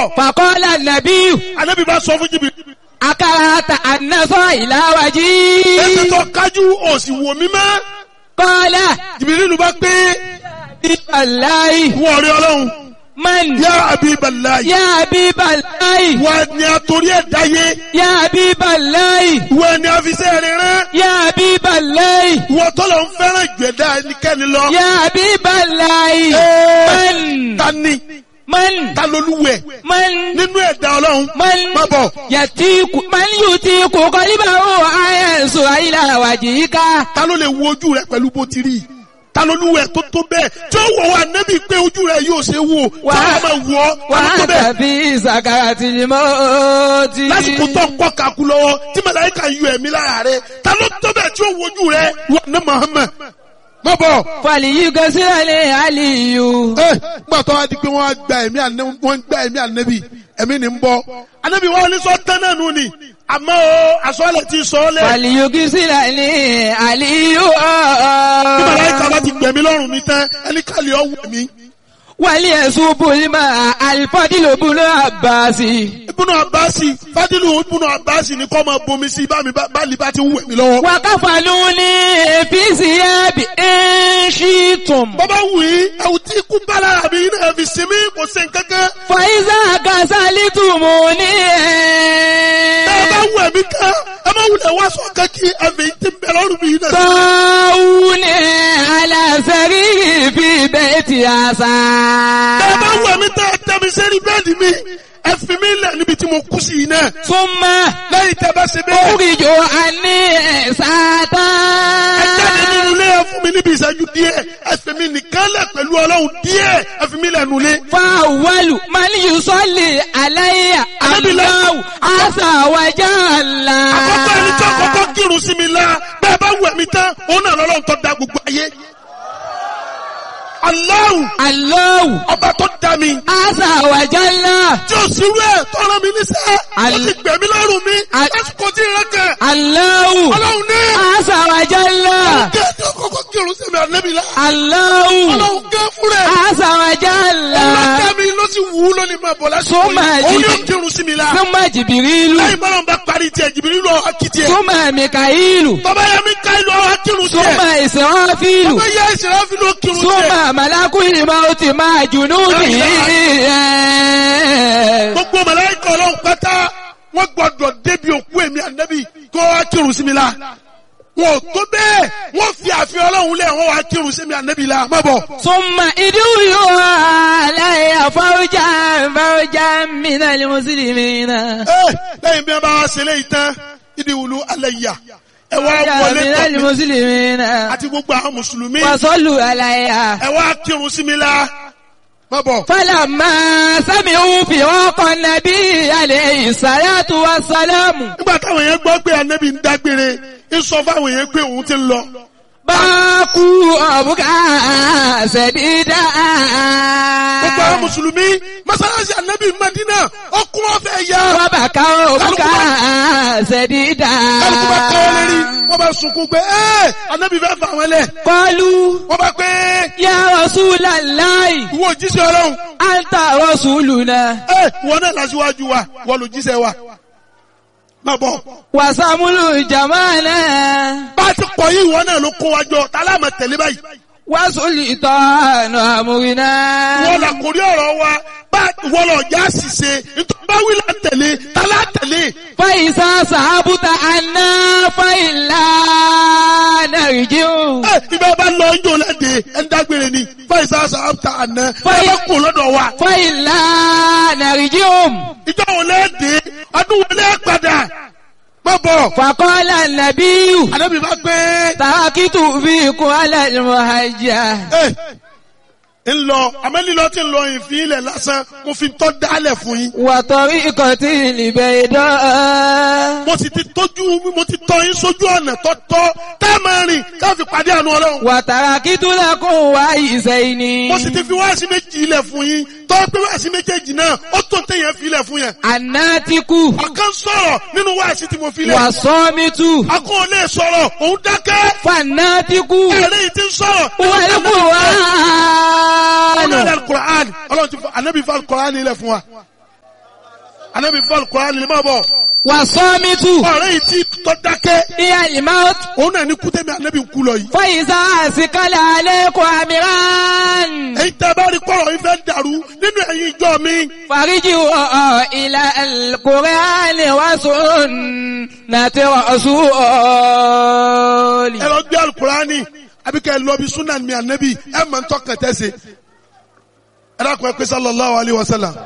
fàkọ́lá nàbí anabi bá sọ fún jìbìrì akárata ànásọ́ ìlàwájí. ẹsẹ̀ tó kájú òsì wò mí mọ́ kọ́lá jìbìrì ló bá pé bíbáláì wọ́n rí ọlọ́run man yá abibalayi yá bíbáláì wọ́n ni àtòrí ẹ̀ dáyé yá bíbáláì wọ́n ni àfisẹ́ rẹ̀ rán yá bíbáláì wọ́n tọ́lọ̀ ń fẹ́ràn ìgbẹ́dá ẹnikẹ́ni lọ. yá bíbáláì man ta ni man ta lolúwẹ̀ man nínú ẹ̀dá ọlọ́run man má bọ̀ yàtíkù man yùtíkù kọ́líbàwò àyẹ̀sọ̀ ìlàwájí ká. ta ló lè wo ojú rẹ pẹ̀lú bó ti rí ta lolúwẹ̀ tó tó bẹ́ẹ̀ tí ó wọ̀ wá nẹ́bí pé ojú rẹ yóò ṣe wò tí Wà- wọ́n máa wọ̀ ọ́ ta ló tó wàá bẹ́ẹ̀ tàbí ìsàkàrà tìlímọ́ ti. lásìkò tó ń kọ́ kaku lọ́wọ́ tí màláíkà yọ ẹ̀mí lára rẹ ta ló tó bẹ́ẹ̀ tí ó wojú rẹ wà ní Muhammad má bọ̀. fàlìyí gọ́sílẹ̀ àlìyù. ẹ gbà tó wá di pé wọ́n á gba ẹ̀mí ànẹ́bí wọ́n gba ẹ̀mí ànẹ́bí ẹ̀mí ni ń bọ́ ànẹ́bí wọn ní sọ tán náà nù ni àmọ́ o àsọ̀lẹ̀ ti sọ ọ́ lẹ̀ fàlìyí gọ́sílẹ̀ àlìyù. bí màláíkà bá ti gbẹ̀mí lọ́rùn mi tán ẹni kàlí ọ̀ wẹ̀ mí. wàlí ẹ̀sùn bùnmá àlìfọ́dìlóbùnú àbáàsì. ibùnú àbáàsì fádìlù ibùnú àbáàsì ni kọ́ máa bomi sí bá mi bá báàlì bá ti ń wẹ̀ mí lọ́wọ́. wàkàfàlù ní èfìsì ẹ̀bì ẹ̀ṣìtùm. bọ́bá wù í ẹ̀wù tí ikú bá lára mi iná ẹ̀fì sinmi kò sí nǹkankan. fàyíṣà kàṣálítùmù ní ẹ̀. ẹ bá wù ẹ̀mí ká ẹ má wulẹ̀ wá sọ kankí ẹ̀fì tí ń bẹ lọ́rùn mi iná. tọ́wùnì aláṣẹ́rí fi bẹ́ẹ̀ ti àṣà. ẹ bá wù ẹ̀mí tẹ́ ẹ tẹ́ mi sẹ́rí bẹ́ẹ̀dì mi ẹ fi mi lẹ̀ níbi tí mo kú sí iná. súnmọ́ lẹ́yìn tẹ́ bá ṣe bẹ́ẹ̀. oríjò àní ẹ̀sátá. ẹ jáde nínú ilé ẹ fún mi níbi ìṣẹ́jú díẹ̀ ẹ fi mi nìkan lẹ̀ pẹ̀lú ọlọ́run díẹ̀ ẹ fi mi lẹ̀ nulẹ̀. fáwọlù maliyu sọ́lì aláyà Alábìlá. aláwù àṣàwájà ńlá. àkọ́kọ́ ẹni tí àkọ́kọ́ kírun sí mi la bẹ́ẹ̀ bá wù ẹ̀mí tán òun náà lọ́lọ́run tó da gbogbo ayé. Allahu aláwù ọba tó da mi àṣàwájà ńlá. tí ó sì rú ẹ̀ tọ́rọ mi níṣẹ́ ó Al- ti gbẹ̀mí lọ́rùn mi Al- lásìkò tí ìrẹ́ kẹ̀ aláwù ọlọ́run ní àṣàwájà ńlá. kí ẹni àkọ́kọ́ kírun sí mi ànẹ́bí la aláwù ọlọ́run gẹ́ fún rẹ̀ àṣàwájà ńlá. ọlọ́kẹ́ mi ló sì wù ú lónìí máa bọ̀ lásìkò Súnmọ́ yìí òun ẹ̀jì- yóò kírun sí mi la súnmọ́ jìbìrìlù lẹ́yìn bọ́lá ń bá parí tiẹ̀ jìbìrì lọ akitì ẹ̀ súnmọ́ mìkàílù tọ́ba yẹ mi ká ìlú ọ̀hún akírun sí ẹ̀ súnmọ́ ìsìnwáfílù tọ́ba yẹ ìṣẹ̀lẹ̀ fi ló kírun sí ẹ̀ súnmọ́ màlákùnrin máa ti máa jùnú nìyí. gbogbo màláíkà ọlọ́run pátá wọ́n gbọ́dọ̀ débi òkú èmi ànábì kó wá kírun sí mi la wọn ò tó bẹ́ẹ̀ wọ́n fi àfihàn ọlọ́run lẹ̀ wọ́n wá kírun sí mi ànábì la má bọ̀. súnmọ́ ìdúró aláìyá fáwọ́jà fáwọ́jà mìíràn ni mùsùlùmí náà. ẹ lẹ́yìn bí wọ́n bá wá ṣe léyìí tán ìdí wùlú alẹ́ yà ẹ wá wọlé mìíràn ni tọ̀ mí mùsùlùmí náà. àti gbogbo àwọn mùsùlùmí wàsọ́lù aláìyá. ẹ wá kírun sí mi la má bọ̀. fọlọ́mọ sẹ́mi ń fi ọkọ̀ nàbí alẹ́ ìsàlátù wa sálámù. nígbà táwọn yẹn gbọ́ pé ànábì ń dágbére ń sọ fáwọn yẹn pé òun ti ń lọ. báàkú ọ̀bùkà ṣẹ̀dídà. gbogbo àwọn mùsùlùmí mọ́sálásí ànábì Mádínà ọkùnrin ọ̀fẹ́ yá. wọ́n bá ká ọ̀bùkà ṣẹ̀dídà. kálukú bá kọ́ lérí wọ́n bá sunkún pé ẹ́ anábì fẹ́ fà wọ́n lẹ̀ kọlu wọ́n bá pé ya Rasulallahi ìwọ òjíṣẹ́ ọlọ́run anta rasuluna ẹ́ ìwọ náà lásìwájú wa wọ́n lò jíṣẹ́ wa má bọ̀ wasamulu jamana bá a ti kọ̀ yí ìwọ náà ló kó wa jọ tá a láàmà tẹ̀lé báyìí wasulitanu amurina. wọ́n là kórí ọ̀rọ̀ wa bá wọ́n lọ já ṣìṣe nítorí bá wí là ń tẹ̀lé tá a lá tẹ̀lé faisa sahabuta anna faila narjiu. ẹ́ ibà bá lọ ń jò lẹ́dẹ̀ ẹ̀ ń dágbére ni fáìsà sàbàtà àná ẹ̀ Fáì- bá kó lọ́dọ̀ wa faila narjiu. ìjọ wo lẹ́dẹ̀ ọdún wo lẹ́ padà má bọ̀ faqala nabiyu ànábì bá gbé. tarakitu fikum ala almuhajja. ń lọ àmọ́ lílọ tí ń lọ ìfín ilẹ̀ lásán mo fi tọ́ dálẹ̀ fún yín. wa tariqatil bayda. mo sì ti tọ́jú mo ti tọ́ yín sójú ọ̀nà tọ́tọ́ tá a máa rìn ká fi pàdé àánú ọlọ́run. wàtàràkìtù lẹ́kùn wá ìsẹ́yìnì. mo sì ti fi wáàsí méjì ilẹ̀ fún yín tọ́ pé wáàsí méjèèjì náà ó tó téèyàn fi ilẹ̀ fún yẹn. ànátíkù ọ̀kan sọ̀rọ̀ nínú wáàsí tí mo fi lẹ̀. wà sọ́mítù akọ́ ò lè sọ̀rọ̀ òun dákẹ́. fanátíkù ẹ̀rẹ́ yìí ti ń sọ̀rọ̀. wàlúkù wà. ọlọ́run al-Qur'an ọlọ́run ti fọ ànábì fọ al-Qur'an ilẹ̀ fún wa. anabi fọlù kọ́ra ni má bọ̀ والصامت ọ̀rẹ́ yìí tí tọ́ dákẹ́ هي الموت òun náà ní kútẹ́mi anabi ń kú lọ yìí. فإذا أثقل عليكم أمران èyí tẹ́ bá rí kọ́rọ̀ yìí fẹ́ dàrú nínú ẹ̀yin ìjọ mi. فارجعوا إلى القرآن وسنة رسول ẹ lọ gbé alukurani àbí kẹ́ ẹ lọ bí sunan mi anabi ẹ mọ̀ ń tọ́kàn tẹ́sẹ̀. ẹ dákun ẹ pé sallallahu alayhi wa sallam.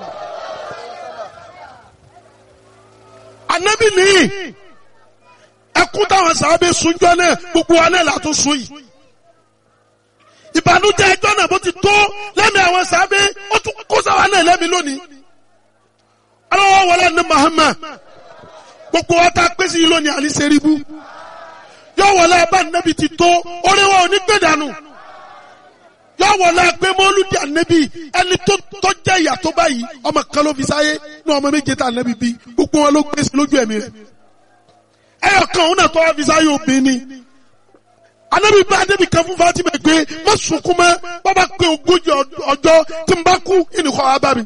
anabi nìyí ẹkún táwọn sábẹ́ sunjọ́ náà gbogbo wa náà látún sun yìí. ìbànújẹ́ ẹjọ́ náà bó ti tó lẹ́mìí àwọn sábẹ́ ó tún kó sáwa náà lẹ́mìí lónìí. aláwọ̀ wọlé ní Muhammad gbogbo wa tá a pèsè yìí lónìí àní sẹ́ríbù yóò wọlé abá nẹ́bi ti tó orí wa ò ní gbé dànù yóò wọlé pé mọ́lúdì ànẹ́bi ẹni tó tó jẹ́ ìyà tó báyìí ọmọ kan ló fi sáyé ní ọmọ méje tá ànẹ́bi bí gbogbo wọn ló gbé sí lójú ẹ̀mí rẹ̀ ẹyọ kan òun náà tó wá fi sáyé obìnrin ni ànẹ́bi bá ànẹ́bi kan fún Fatima pé má sunkún mọ́ bàbá pé ogójì ọjọ́ tí n bá kú ìnìkọ́ wa bá mi.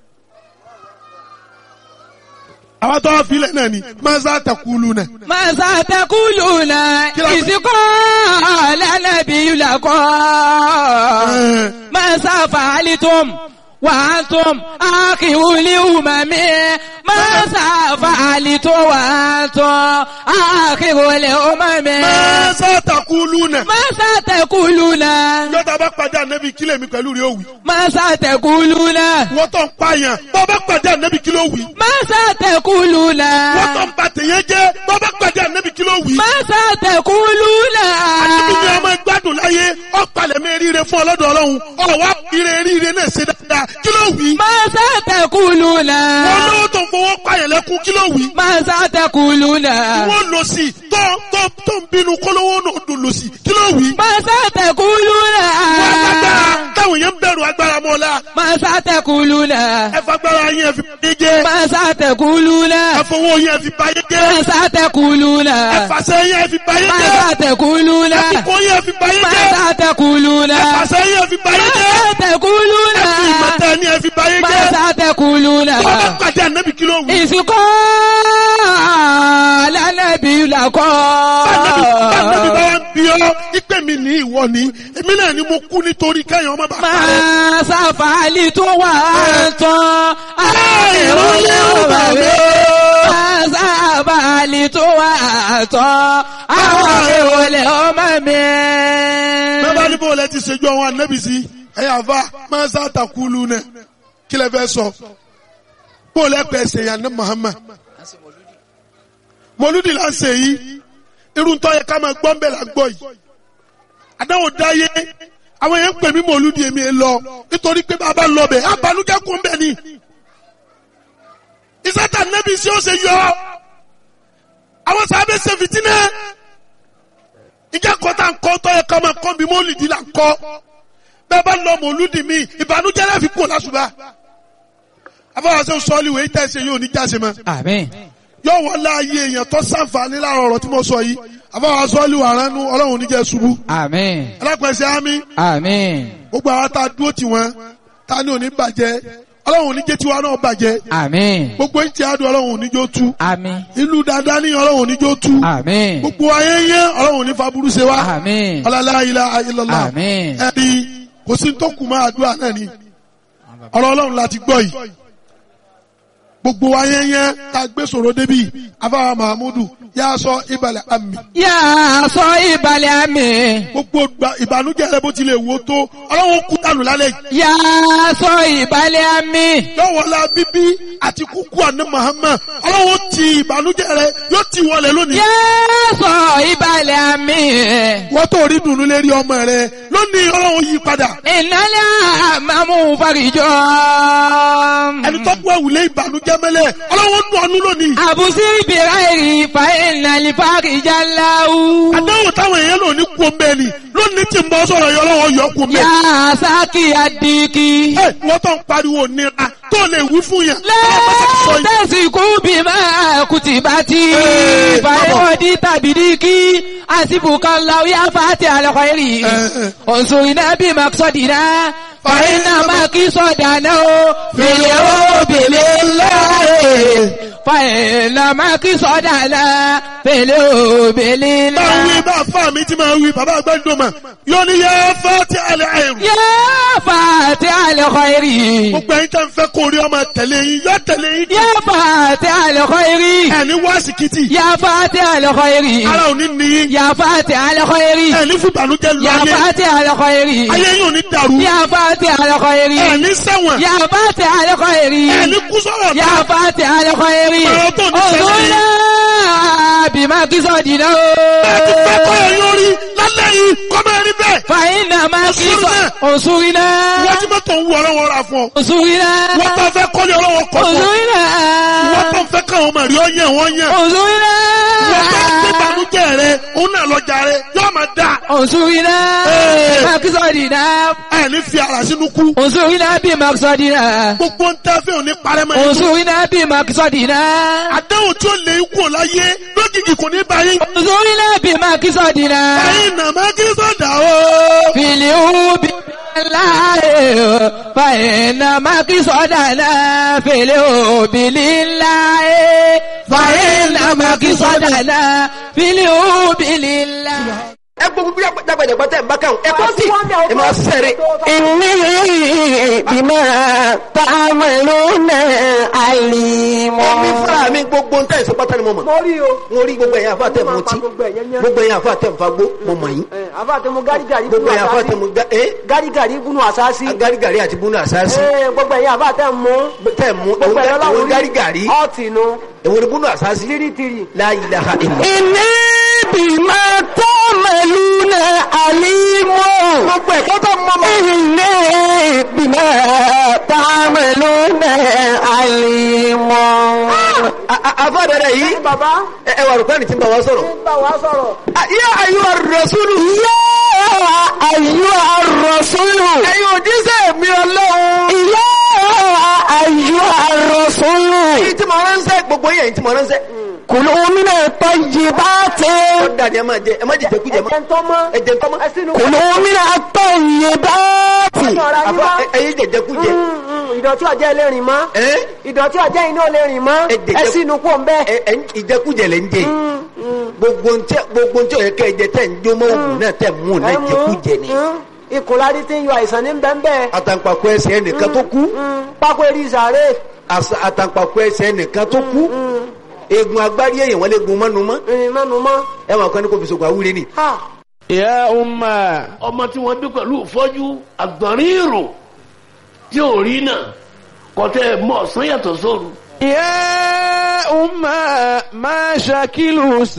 àwọn tó wá filẹ̀ náà ni maza takulu náà. ماذا تقولون إذ قال النبي لكم ماذا فعلتم وأنتم آخر الأمم ماذا فعلتم وأنتم آخر الأمم maza takulu náà. ماذا تقولون yọta bá pàdé ànábì kílẹ̀ mi pẹ̀lú rẹ̀ òwì. ماذا تقولون wọ́n tó ń pààyàn bọ́ bá pàdé ànábì kílẹ̀ òwì. ماذا تقولون wọ́n tó ń ba tèèyàn jẹ́ bọ́ bá pàdé ànábì kílẹ̀ òwì. ماذا تقولون ànábì ni ọmọ gbádùn láyé ọ̀pàlẹ̀ mi ríire fún ọlọ́dọ̀ ọlọ́run ọ̀wá ire ríire náà ṣe dáadáa kílẹ̀ òwì. ماذا تقولون wọ́n lówó tó ń fowó pààyàn lẹ́kún kílẹ̀ òwì. ماذا تقولون wọ́n lọ sí tó tó tó ń bínú kólówó náà dùn lọ sí kílẹ̀ òwì. ماذا تقولون wọ́n agbára táwọn yẹn ń bẹ̀rù agbára mọ́lá ماذا تقولون ẹ fagbára yẹn fi báyé jẹ́ ماذا تقولون ẹ fowó yẹn fi báyé jẹ́ ماذا تقولون ẹ fàṣẹ yẹn fi báyé jẹ́ ماذا تقولون ẹ fipò yẹn fi báyé jẹ́ ماذا تقولون ẹ fàṣẹ yẹn fi báyé jẹ́ ماذا تقولون ẹ fi ìmọ̀tẹ́ ni ẹ fi báyé jẹ́ ماذا تقولون tó bá pàdé ànábì kí ló wù. ìsìnkú lánàbí làkọ́. Báńdẹ́bí bá wá ń bí ọ́, ìpè mi ní ìwọ ni, èmi náà ni mo kú nítorí kẹ́yìn ọmọ bàbá rẹ̀. máa sáfàálì tó wà tán. àìrólé ọba rẹ̀. máa sáfàálì tó wà tán. àwọn ìrọ̀lẹ́ ọmọ mi. Bẹ́ẹ̀ ní bóòlù ẹ ti ṣèjú àwọn ànábì sí, ẹ yà fa máa sá takulu nẹ, kí lẹ fẹ́ sọ? Bóòlù ẹ pẹ̀ ṣe yàn ní Muhammad. Mọ̀lúdì là ń ṣe yìí, irun tó yẹ ká máa gbọ́ ń bẹ̀ là ń gbọ́ yìí. Àdáwò dáyé, àwọn yẹn ń pè mí mọ̀lúdì èmi ẹ lọ, nítorí pé bàbá lọ bẹ̀, àbálùkẹ́ kún bẹ̀ ni. Ìsátà nẹ́bí sí ó ṣe yọ. Àwọn sábẹ́ ṣe fìtínẹ́ ìjà kọta ńkọ tọ yẹ ká máa kọ́ bí mọ́lìdì là ń kọ́ bẹ́ẹ̀ bá lọ mọ̀lúdì mi ìbànújẹ́ láfi kó lásùbà afọwọ́sẹ́ sọ́ọ́lì wèé tẹ̀sẹ̀ yóò ní jáse mọ́ àmín. yóò wọ́n láàyè èèyàn tó sàǹfààní láàrọ̀ ọ̀rọ̀ tí mo sọ yìí afọwọ́sẹ́ sọ́ọ́lì wà ránú ọlọ́run níjẹ́ ṣubú àmín. alápẹ̀sẹ̀ ámì àmín. gbogbo àwọn tá a dúró tì wọ́n tá a ní òní bàjẹ́ ọlọ́run níjẹ́ tiwa náà bàjẹ́ àmín. gbogbo ìtì àdùn ọlọ́run níjó tú àmín. ìlú dáadáa ní ọlọ́run níjó tú àmín. gbogbo ayẹyẹ ọlọ́run ní faburú ṣe wá àmín. ọlọ́lá ilá ayélujára àmín. ẹni kò sí tó kù máa àdúrà náà ni ọ̀rọ̀ ọlọ́run láti gbọ́ yìí gbogbo wa yẹnyẹn tá a gbé sọ̀rọ̀ débi afáwa mahamudu yà á sọ ìbàlẹ̀ àmì yà á sọ ìbàlẹ̀ àmì. gbogbo gba- ìbànújẹ́ rẹ bó tilẹ̀ wò tó ọlọ́run kú dànù lálẹ́ yìí yà á sọ ìbàlẹ̀ àmì. yọ̀wọ̀lá bíbí àti kúkú àná Muhammad ọlọ́run ti ìbànújẹ́ rẹ yóò ti wọlé lónìí yà á sọ ìbàlẹ̀ àmì. wọ́n tó rí dùnú lérí ọmọ rẹ lónìí ọlọ́run yí padà ìnálẹ̀ àmàmú farijọ́. ẹni tó kú ẹ̀wùlé ìbànújẹ́ mẹ́lẹ̀ ọlọ́run nù ọ́nú lónìí àbùsí ìbìrà èrì fa ìnàlẹ̀ farijá láwù. àdáwò táwọn èèyàn lò ní kú omi ẹni lónìí tí ń bọ́ sọ̀rọ̀ yọ lọ́wọ́ yọ kú omi yà ẹni. á sákì àdìkì. ẹ wọ́n tó ń pariwo nira tó lè wí fún yẹn. ọlọ́pàá ti sọ yìí. lẹ́tẹ̀sìkú bí máa kùtì bá ti Ee, fàyọ̀dí tàbí díkì àsìbùkà láwùyá fàtí àlọ́kọ̀ẹ́rì Ee. ọ̀sùn iná bí màkìsọ̀dìná fàyínà máa kí sọ̀dà náà ó fèlè ó bèlè láàyè فإن مقصدنا في الأبل bá wí bá fà mí tí máa wí bàbá àgbàdùnmá yóò ní yẹ fati alẹ́ àìrù. يا فاتح الخير gbogbo ẹ̀yin tẹ́ ń fẹ́ kó rí ọmọ tẹ̀lé yín yọ tẹ̀lé yín. يا فاتح الخير ẹni wá síkìtì يا فاتح الخير ara ò ní níyín. يا فاتح الخير ẹni fìbànújẹ́ lu يا ayé فاتح الخير ayé yín ò ní dàrú. يا فاتح الخير ẹni ṣẹ̀wọ̀n يا فاتح الخير ẹni kú sọ̀rọ̀ يا náà. فاتح الخير Ọ̀rọ̀ tó ní sẹ́yìn. انظرنا بما قصدنا ẹ ti fẹ́ kọ́ ẹ yóò rí lálẹ́ yìí kọ́ máa rí bẹ́ẹ̀. فإن ما انصرنا. انصرنا wọ́n ti mọ́tò ń wọ ọlọ́wọ́ ra fún ọ. انصرنا wọ́n tó fẹ́ kọ́lé ọlọ́wọ́ kọ́ fún ọ. انصرنا wọ́n tó fẹ́ káwọn ọmọ rí ọ yẹn wọ́n yẹn. انصرنا wọ́n tó gbé ìbànújẹ́ rẹ òun náà lọ́jà rẹ yóò máa dà. انصرنا Eh. بمقصدنا ẹni fi ara sínú kú. انصرنا بمقصدنا gbogbo ń tẹ́ fẹ́ òní parẹ́ mọ́ ẹni. انصرنا بمقصدنا àdáhùn tí ó lè kú ò láyé lójijì kò ní báyìí. انصرنا بمقصدنا ẹ̀yin nàmá kí sọ̀dà o. في اليوم بالله فإن مقصدنا في اليوم لله فإن مقصدنا في اليوم لله ẹ gbogbo bí jagbajagba tẹ n bá kàn ẹ kọ́ sí ẹ máa sẹ́rẹ̀. إني بما تعملون عليم omi fúnra mi gbogbo ń tẹ̀sí pátá ni mo mọ̀. mo rí o. mo rí gbogbo ẹ̀yin àfa tẹ̀ mọ́ tí Gbogbo ẹ̀yẹn yẹn. gbogbo ẹ̀yin àfa tẹ̀ ń fagbó mo mọ̀ yín. àbá tẹ mo gárígàrí gbogbo ẹ̀yin àfa tẹ̀ mo ga ẹ́ gárígàrí gúnú àsáàsì. garigari àti bunu àsáàsì gbogbo ẹ̀yin àbá tẹ mú. tẹ̀ mú gbogbo ẹ̀yin ẹ̀wọ̀n ọlọ́run garigari ọ̀tì nu. ẹ̀wọ̀n bunu àsáàsì tìrìtìrì. la ilaha illa. إني بما تعملون عليم gbogbo ẹ̀kọ́ tó mọ́ mọ́. إني بما تعملون عليم àfa dada yìí bàbá ẹ ẹ wà rúkọ́ ni tí ń bá wa sọ̀rọ̀. ń bá wa sọ̀rọ̀. yá ayé wa rasulu. يا أيها الرسول ẹ̀yin òjíṣẹ́ mi ọlọ́run. يا أيها الرسول èyí tí mo ránṣẹ́ gbogbo yẹn èyí tí mo ránṣẹ́. كلوا من الطيبات ó dàdí ẹ máa jẹ ẹ má jẹ jẹkújẹ mọ́. ẹ̀jẹ̀ ń tọ́ mọ́. ẹ jẹ tọ́mọ́. ẹ sínú. كلوا من الطيبات ọ̀rọ̀ ayé àfa wá. ẹyin jẹ jẹkújẹ. ìdọ̀tí ọ̀jẹ́ ẹlẹ́rìn mọ́. ẹ ìdọ̀tí ọ̀jẹ́ iná ẹlẹ́rìn mọ́. Ẹ jẹ- ẹ sínú kó ń bẹ́ẹ̀. ẹ ẹ ìjẹkújẹ lẹ ń jẹ gbogbo ntẹ gbogbo ntẹ ọyẹ kẹ jẹ tẹ ń jó mọ òògùn náà tẹ mú náà jẹkújẹ ni. ikùn láti ti ń yọ àìsàn ní bẹ́ẹ̀ àtàǹpàkò ẹsẹ̀ ẹnìkan tó kú pákó eré ìsàrè àṣà- àtàǹpàkò ẹsẹ̀ ẹnìkan tó kú eegun agbárí èèyàn wọn lè gun mọ́nu mọ́ ìrìn mẹ́nu mọ́. ẹ máa kọ́ ní kò fi sògùn àwúre ni. Ha! يا أمة ọmọ tí wọ́n bí pẹ̀lú ìfọ́jú àgbọ̀nrín ìrò tí ò rí náà kọ́tẹ́ mọ́ ọ̀sán yàtọ̀ sóru. يا أمة ما شكل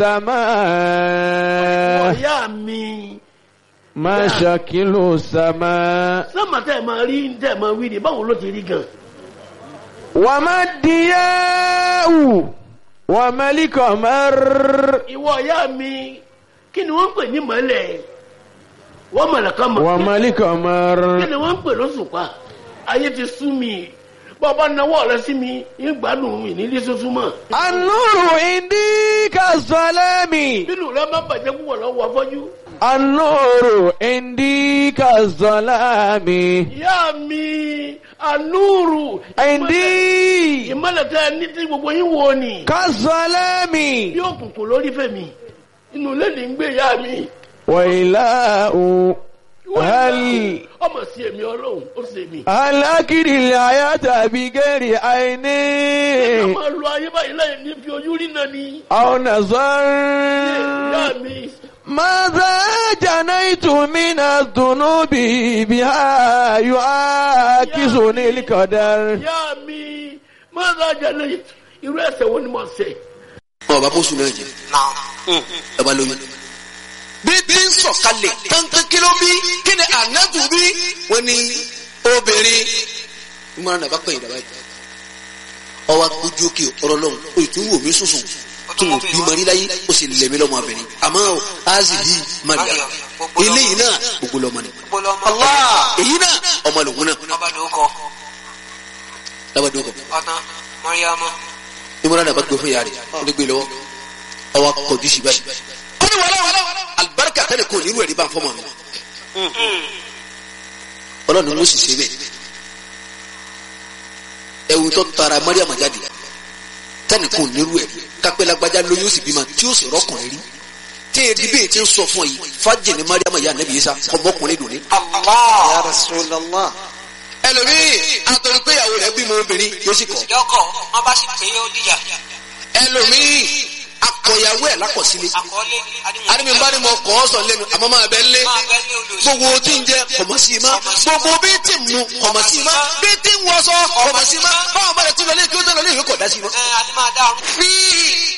السماء ọ̀yá mi ما شكل السماء sọ́mà tẹ́ ẹ̀ máa rí tẹ́ ẹ̀ máa wí ni báwo ló ti rí gan. وما الضياء وما القمر ìwọ ọ̀yá mi kí ni wọ́n ń pè ní mọ́lẹ̀ wọ́n mọ̀lẹ̀ kan mọ̀ وما kí القمر ni wọ́n ń pè lóṣùpá ayé ti sú mi bọ́ọ̀bá náwó rẹ sí mi ìgbádùn mi nílé tuntun mọ́. النور عندي كالظلام nínú rẹ má bàjẹ́ púpọ̀ lọ́wọ́ afọ́jú. النور عندي كالظلام ìyá mi ànúrù عندي ìmọ̀lẹ̀ tẹ́ ẹ ní tí gbogbo yín wo ni. كالظلام bí òkùnkùn lórí fẹ̀mí inú ilé ní ń gbé ìyá mi. وإله هل ọmọ sí èmi ọlọ́run ó sì èmi. هل أكل الحياة بغير عين ká máa lo ayé báyìí láì ní fi ojú rí náà ni. أو نظر ìyá mi ماذا جنيت من الذنوب بها يعاكسني القدر ìyá mi máa ń rajà lẹ́yìn irú ẹsẹ̀ wo ni mo ṣe. ọba bóṣù náà jẹ ẹ bá lóyún. bí bí ń sọ̀kalẹ̀ kankan kí ló bí kí ni ànábù bí wọ́n ní obìnrin ìmọ̀ràn náà bá pẹ̀yìn dàbá yìí. ọwọ́ ojú òkè ọ̀rọ̀ lọ́hùn o ì tún wò mí sùsùn tó wò bí mọ̀rí láyé ó sì lẹ̀ mí lọ́mọ abẹ́rẹ́ àmọ́ o azi yìí mariya eléyìí náà gbogbo lọ́mọ ni. Allah èyí náà ọmọ lòun náà lábàdàn kọ ìmọ̀ràn náà bá gbé fún yàrá rẹ̀ ó lè gbé lọ́wọ́ ọwọ́ akọ̀jú sí báyìí. ó ní wàhálà alibarika tẹ́lẹ̀ kò nírú ẹ̀rí bá ń fọ́ mọ́ mi. ọlọ́run ló sì ṣe bẹ́ẹ̀. ẹ̀wù tó tara mariam jáde tẹnìkan ò nírú ẹ̀ kápẹ́ lágbájá lóyún ó sì bímọ tí ó sì rọ́kùnrin rí tí èdè bíi ti ń sọ fún ọ yìí fájì ní mariam ìyá anabi isa ọmọkùnrin dùn ní. Ya Rasulallah. ẹlòmíì àtọ̀rọ̀ pé ìyàwó rẹ̀ bímọ obìnrin yóò sì kọ̀ yọkọ wọn bá sì pé ó dìjà ẹlòmíì akọ̀yàwó ẹ̀ lákọ̀sílẹ̀ àkọọlẹ àdìmí bá ní mo kọ́ ọ sọ lẹ́nu àmọ́ máa bẹ́ lé máa bẹ ní olùsọ gbogbo tí ń jẹ kọ̀mọ̀ sí i má gbogbo bí tí ń mu kọ̀mọ̀ sí i má bí tí ń wọṣọ kọ̀mọ̀ sí i má báwọn bá rẹ̀ tún lọ lé kí ó tẹ̀ lọ lé ìwé kọ̀ dá sí i má. ẹ adé máa dá ọrùn. fi